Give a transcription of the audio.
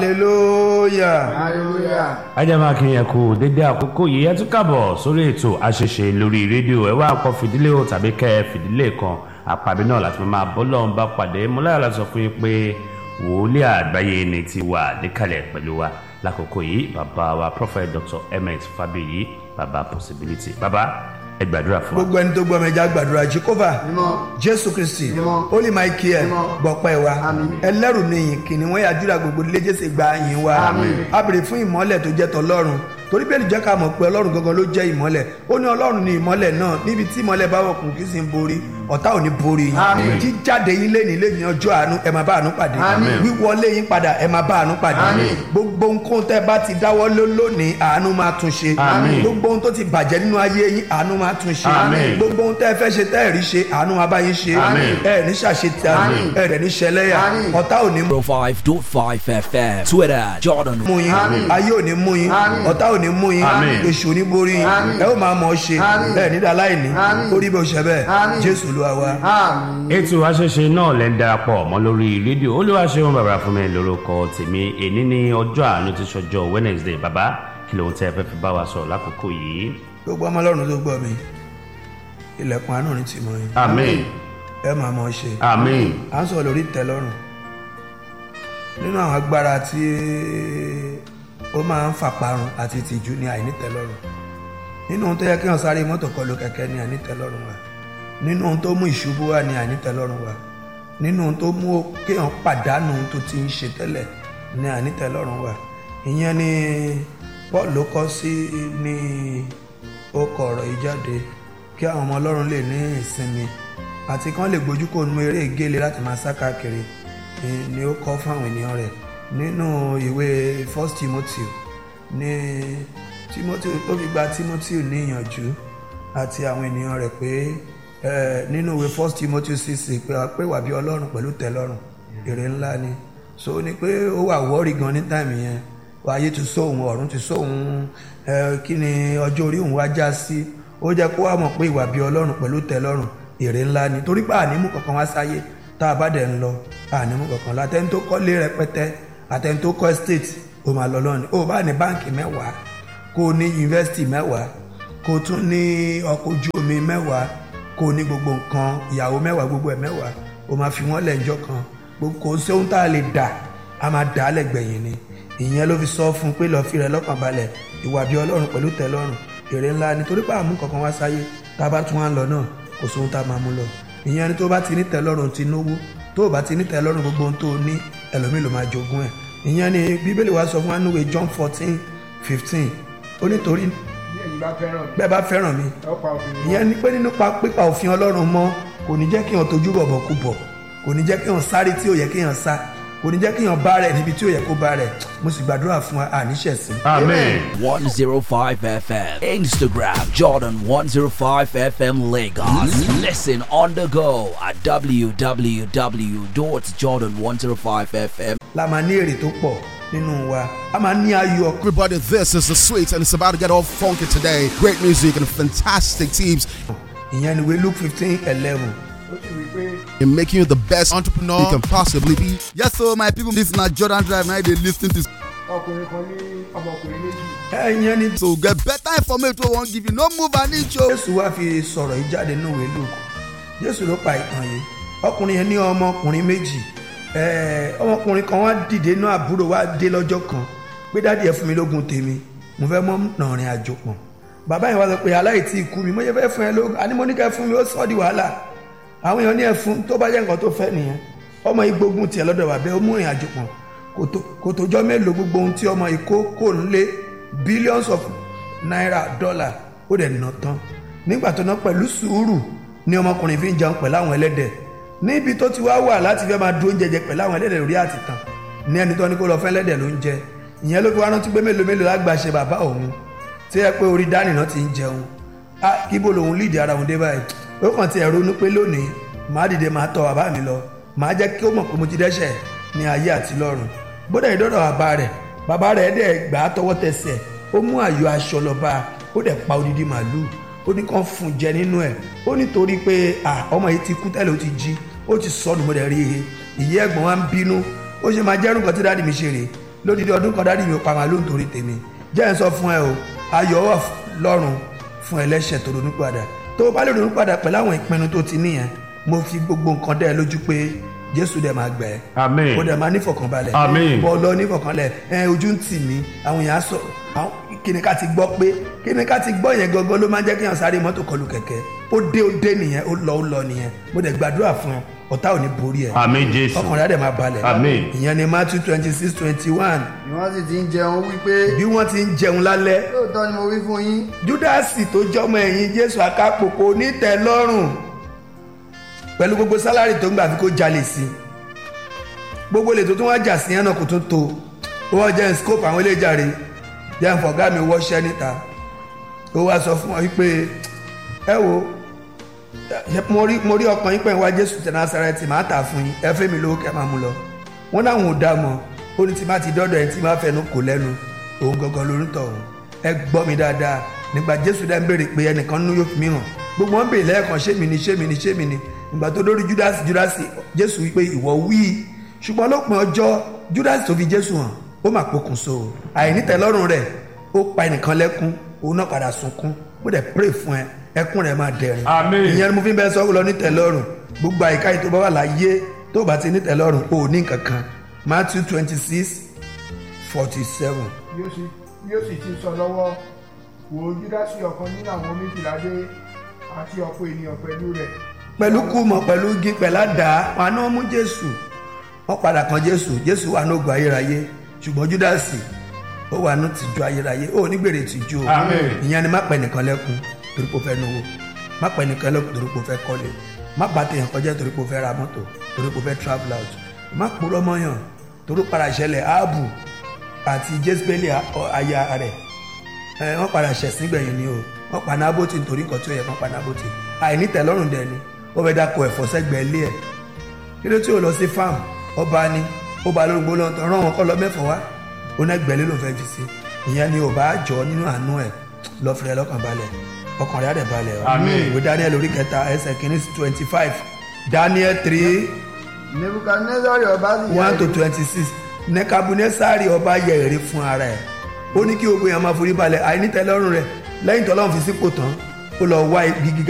hallelujah. hallelujah. ajamakin yẹn kú dédé àkókò yìí ẹ tún kàbọ̀ sórí ètò àṣẹṣe lórí rédíò ẹ wá kọ fìdílé o tàbí kẹ ẹ fìdílé kan àpàbí náà láti máa bọ́ lọ́n bá pàdé mo láyọ̀ láti sọ fún yín pé wòlíì àgbáyé ni ti wà níkàlẹ̀ pẹ̀lú wa lákòókò yìí bàbá wa prophet dr ms fabiyi bàbá possibility bàbá ẹ gbàdúrà fún wa. gbogbo ẹni tó gbọ́ mi ẹja gbàdúrà jehova Mímọ́. jésù kristi Mímọ́. holy michael Mímọ́. gbọpẹ́ wa Àmín. ẹlẹ́rù nìyìn kìnìún wọ́n yàdúrà gbogbo ilé jésù gba yìn wa Àmín. a béèrè fún ìmọ́lẹ̀ tó jẹ́ tọlọ́run torí bẹ́ẹ̀ ni jẹ́ ká mọ̀ pé ọlọ́run gangan ló jẹ́ ìmọ́lẹ̀ ó ní ọlọ́run ní ìmọ́lẹ̀ náà níbi tí ìmọ́lẹ̀ bá wọ̀ kùn kí sì ń borí ọ̀tá ò ní borí yín Àmín. jíjáde yín lé nílé ní ọjọ́ àánú ẹ máa bá àánú pàdé Àmín. wíwọlé yín padà ẹ máa bá àánú pàdé Àmín. gbogbo nǹkan tẹ́ bá ti dáwọ́ lé lónìí àánú máa tún ṣe Àmín. gbogbo ohun tó ti bàjẹ́ nínú ayé yín àánú máa tún ṣe Àmín. gbogbo ohun tẹ́ ẹ fẹ́ ṣe tẹ́ ẹ rí ṣe àánú máa bá yín ṣe Àmín. ẹ ní ṣàṣetì àánú Àmín. ẹ rẹ̀ ní ṣẹlẹ́yà Àmín. ọ̀tá ò ní 05.5 FM. Twitter, Jordan. mú yín Àmín. ayé ò ní mú yín Àmín. ọ̀tá ò ní mú yín Àmín. èṣù ò ní borí yín Àmín. ẹ ó máa mọ̀ ọ́ ṣe Àmín. ẹ ní dáláìní Àmín. orí bó ṣe bẹ́ẹ̀ Àmín. jésù ló wá wá. àmín. ètò àṣẹṣe náà lẹ́ ń darapọ̀ mọ́ lórí rédíò olúwaṣẹ́wọ̀n bàbá fún mi lórúkọ tèmi èní ní ọjọ́ àánú ti ṣọjọ́ wednesday bàbá kí lóun tẹ́ ẹ fẹ́ fi bá wa sọ̀rọ̀ lákòókò yìí. gbogbo ọmọ ọlọ́run tó gbọ́ mi ilẹ̀kùn àánú ní tìmọ̀ yín amen ẹ máa mọ̀ ọ́ ṣe amen à ń sọ̀rọ̀ lórí ìtẹ́lọ́rùn nínú àwọn agbára tí ó máa ń fàparun àti ìtìjú ní àìnítẹ́lọ́rùn nínú ohun tó yẹ kí wọ́n sáré mọ́tò kọlu kẹ̀kẹ́ ní àìnítẹ́lọ́rùn wa nínú ohun tó mú ìṣubú wá ní àìnítẹ́lọ́rùn wa nínú ohun tó mú kéèyàn pàdánù ohun tó ti ń ṣe tẹ́lẹ̀ ní àìnítẹ́lọ́rùn wa ìyẹn ni paul ló kọ́ sí ní ó kọ ọ̀rọ̀ yìí jáde kí àwọn ọmọ ọlọ́run lè ní ìsinmi àti kán lè gbójú kò nu eré ìgéle láti máa sá káàkiri ni- ni ó kọ́ fún àwọn ènìyàn rẹ̀ nínú ìwé first timothy ní timothy ó fi gba timothy ní ìyànjú àti àwọn ènìyàn rẹ̀ pé eh, nínú ìwé first timothy six pé pé wà bí ọlọ́run pẹ̀lú tẹ́lọ́rùn èrè ńlá ni so ó ní pé ó wà wọ́ọ̀rì gan ní táìmù yẹn ayé ti sọ òun ọ̀run ti sọ òun ẹ, kí ni ọjọ́ orí òun wá já sí ó jẹ́ kó wá mọ̀ pé ìwà bí ọlọ́run pẹ̀lú tẹ́lọ́rùn èrè ńlá ni torí pé ànímú kankan wá sáyé tá a bá dẹ̀ ń lọ ànímú kankan lọ àtẹni tó kọ́lé rẹpẹtẹ àtẹni tó kọ́ estate ó máa lọ lọ́ni ó bá ní báǹkì mẹ́wàá kó o ní yunifásitì mẹ́wàá kó o tún ní ọkọ̀ ojú omi mẹ́wàá kó o ní gbogbo nǹkan ìyàwó mẹ́wàá gbogbo ẹ̀ mẹ́wàá o máa fi wọ́n lẹ́njọ́ kan gbogbo kò sí ohun tá a lè dà a máa dà á lẹ́gbẹ̀yìn ni ìyẹn ló fi sọ fún un pé lọ́ọ́ fi rẹ̀ lọ́kàn balẹ̀ ìwà bí ọlọ́run pẹ̀lú tẹ́lọ́rùn èrè ńlá nítorí pé àmú kankan wá sáyé tá a bá tún wá ń lọ náà kò sóhun tá a máa mú lọ ìyẹn ni tó bá ti ní tẹ́lọ́rùn ti náwó tó o bá ti ní tẹ́lọ́rùn gbogbo ohun tó o ní ẹlòmíì ló máa jogún ẹ̀ ìyẹn ni bíbélì wa sọ fún wa níwèé john fourteen fifteen ó nítorí bí ẹ̀yin bá fẹ́ràn mi bẹ́ẹ̀ bá fẹ́ràn mi ẹ ó pa òfin mi. ìyẹn ni pé nínú pa pípa òfin ọlọ́run mọ́ kò ní jẹ́ kí èèyàn tójú bọ̀bọ̀ kú bọ̀ kò ní jẹ́ kí èèyàn sáré tí ò yẹ kí èèyàn sá kò ní jẹ́ kí èèyàn bá rẹ̀ níbi tí ò yẹ kó bá rẹ̀ mo sì gbàdúrà fún wa àníṣẹ̀sìn. amen 105 FM. Instagram, Jordan 105 FM Lagos. Listen on the go at www.jordan105fm. la máa ní èrè tó pọ̀ nínú wa a máa ní ayọ̀ Everybody, this is the sweet, and it's about to get all funky today. Great music and fantastic teams ìyẹn ni ìwé luke fifteen eleven ó sì wí pé in making you the best entrepreneur you can possibly be. Yes, so my people, this na Jordan Drive. Now they lis ten to. ọkùnrin kan ní ọmọkùnrin méjì ìyẹn ni So get better information wey wan give you. No move an inch o. jésù wá fi sọ̀rọ̀ yìí jáde nínú ìwé luke jésù ló pa ìtàn yìí ọkùnrin yẹn ní ọmọkùnrin méjì ẹ̀ẹ́, ọmọkùnrin kan wá dìde inú àbúrò wá dé lọ́jọ́ kan pé dáàdi ẹ̀ fún mi lógun tèmi mo fẹ́ mọ́ nàrin àjò pọ̀ bàbá yẹn wá sọ pé aláìtí ikú mi mo yẹ fẹ́ fún ẹ lógun àní mo ní kẹ́ fún mi ó sọ́ di wàhálà àwọn èèyàn ní ẹ fún tó bá jẹ́ nǹkan tó fẹ́ nìyẹn ọmọ yìí gbógun tiẹ̀ lọ́dọ̀ bàbá ẹ ó mú ìrìn àjò pọ̀ kò tó- kò tójọ́ mélòó gbogbo ohun tí ọmọ yìí kó kò ń lé billions of naira dollar ó dẹ̀ ná tán nígbà tó ná pẹ̀lú sùúrù ni ọmọkùnrin fi ń jẹun pẹ̀lú àwọn ẹlẹ́dẹ̀ níbi tó ti wá wà láti fẹ́ máa dúró jẹjẹ pẹ̀lú àwọn ẹlẹ́dẹ̀ lórí àtìtàn ní ẹni tó ní kó lọ fẹ́ ẹlẹ́dẹ̀ ló ń jẹ ìyẹn ló fi wá rántí pé mélòó mélòó lágbàṣe bàbá òun tí ẹ pé orí dání náà ti ń jẹun á kíbo lòun líìdì ara òun dé báyìí ó kàn ti ẹ̀rọ ní pé lónìí màá dìde màá tọ bàbá mi lọ màá jẹ́ kí ó mọ̀ pé mo ti dẹ́ṣẹ̀ ní ayé àti lọ́run gbọ́dọ̀ ìdọ́dọ̀ bàbá rẹ̀ bàbá rẹ̀ dẹ̀ gbà á tọwọ́ tẹsẹ̀ ó mú àyọ aṣọ lọ bá a ó dẹ̀ pa odidi màálù ó ní kàn fún un jẹ nínú ẹ̀ ó nítorí pé à ọmọ yìí ti kú tẹ́lẹ̀ ó ti jí ó ti sọnù mo dẹ̀ rí i ìyá ẹ̀gbọ́n wa ń bínú ó ṣe máa jẹ́rù nǹkan tí dáàdì mi ṣe rè lódìdí ọdún kan dáàdì mi ò pa màálù nítorí tèmi jẹ́ ẹ̀ ń sọ fún ẹ o ayọ̀ wà lọ́rùn fún ẹlẹ́ṣẹ̀ tó ronú padà tó o bá lè ronú padà pẹ̀lú àwọn ìpinnu tó ti níyẹn mo fi gbogbo nǹkan dẹ́ ẹ lójú pé jésù dẹ̀ máa gbẹ̀ ẹ́ Àmín. ó dẹ̀ máa nífọ̀kànbalẹ̀ Àmín. bọ́ lọ nífọ̀kànlẹ̀ ẹ ojú ń tì mí àwọn èèyàn á sọ àwọn kíni ká ti gbọ́ pé kíni ká ti gbọ́ yẹn gangan ló máa ń jẹ́ kéèyàn sáré mọ́tò kọlù kẹ̀kẹ́ ó dé ó dé nìyẹn ó lọ ó lọ nìyẹn mo dẹ̀ gbàdúrà fún ẹ ọ̀tá ò ní borí ẹ àmín jésù ọkàn rẹ̀ á dẹ̀ máa balẹ̀ Àmín. ìyẹn ni matthew twenty six twenty one ni wọ́n sì ti ń jẹun wípé bí wọ́n ti ń jẹun lálẹ́ lóòótọ́ ni mo wí fún yín júdásì tó jọmọ ẹ̀yìn jésù akápòkò onítẹ̀lọ́rùn pẹ̀lú gbogbo sálárì tó ń gbà fi kó jalè sí gbogbo lè tó tún wá jà sí yẹn náà kò tún tó ó wọ́n jẹ́ scope àwọn eléjàre jẹ́ nfọ̀gá mi wọ́ṣẹ́ níta ó wá sọ fún ọ wípé ẹ wo ẹ- mo rí mo rí ọkàn yín pẹ̀ wá jésù tẹ̀ násàrẹ́tì máa tà fún yín ẹ fẹ́ mi lówó kẹ́ máa mú lọ wọ́n láwọn ò dá mọ́ ó ní tí má ti dọ́dọ̀ ẹ̀ tí má fẹnu kò lẹ́nu òun gangan lórí tọ̀hún ẹ gbọ́ mi dáadáa nígbà jésù dá ń béèrè pé ẹnìkan nínú yóò fi mí hàn gbogbo wọn béèrè lẹ́ẹ̀kan ṣé mi ni ṣé mi ni ṣé mi ni ìgbà tó dórí júdásì júdásì jésù wípé ìwọ wí ṣùgbọ́n lópin ọjọ́ júdásì tó fi jésù hàn ó mà pokùnso o àìnítẹ̀lọ́rùn rẹ̀ ó pa ẹnìkan lẹ́kún òun náà padà sunkún mo dẹ̀ pray fún ẹ ẹkún rẹ̀ máa dẹ̀rín Àmín. ìyẹn ni mo fi ń bẹ sọ lọ nítẹ̀lọ́rùn gbogbo àyíká yìí tó bá wà láyé tó bá ti nítẹ̀lọ́rùn ò ní kankan matthew twenty six forty seven bí ó sì bí ó sì ti sọ lọ́wọ́ wò ó júdásì ọ̀kan nínú àwọn méjìlá dé àti ọ̀pọ̀ ènìyàn pẹ̀lú rẹ̀ pẹ̀lú kùmọ̀ pẹ̀lú igi pẹ̀ládà wọn náà mú jésù wọ́n padà kan jésù jésù wà ní ògùn ayérayé ṣùgbọ́n júdásì ó wà ní tìjú ayérayé ó ní gbèrè tìjú o Àmín. ìyẹn ni má pẹ́ nìkan lẹ́kún torí pé ó fẹ́ náwó má pẹ́ nìkan lẹ́kún torí pé ó fẹ́ kọ́lé má bá tèèyàn kọjá torí pé ó fẹ́ ra mọ́tò torí pé ó fẹ́ travel out má purọ́ mọ́yàn torí padà ṣẹlẹ̀ áàbù àti jésbélì aya rẹ̀ ẹ wọ́n padà ṣẹ̀sìn gbẹ̀yìn ni o wọ́n pa nábòtì nítorí nǹkan tí ó yẹ kán pa nábòtì àìnítẹ̀lọ́rùn dẹ̀ ni ó fẹ́ dáko ẹ̀fọ́ sẹ́gbẹ̀ẹ́ ilé ẹ̀ kí ló tí ò lọ sí farm ọba ni ó ba lórí gbólóhùn tán rán wọn kọ́ lọ mẹ́fọ̀ wá ó ná ẹgbẹ̀lé ló fẹ́ fi sí ìyẹn ni ò bá jọ nínú àánú ẹ̀ lọ́fẹ̀ẹ́ lọ́kàn balẹ̀ ọkàn rẹ̀ á dẹ̀ balẹ̀ o Àmín. ìwé daniel orí kẹta ẹsẹ̀ kìíní sí twenty five daniel three nebukadnezari ọba sì one to twenty six nekabunesari ọba yẹ èrè fún ara ẹ̀ ó ní kí gbogbo èèyàn máa forí balẹ̀ àìnítẹ́lọ́rùn rẹ̀ lẹ́yìn tọ́lọ́run fi sípò tán ó lọ wá ibi gíga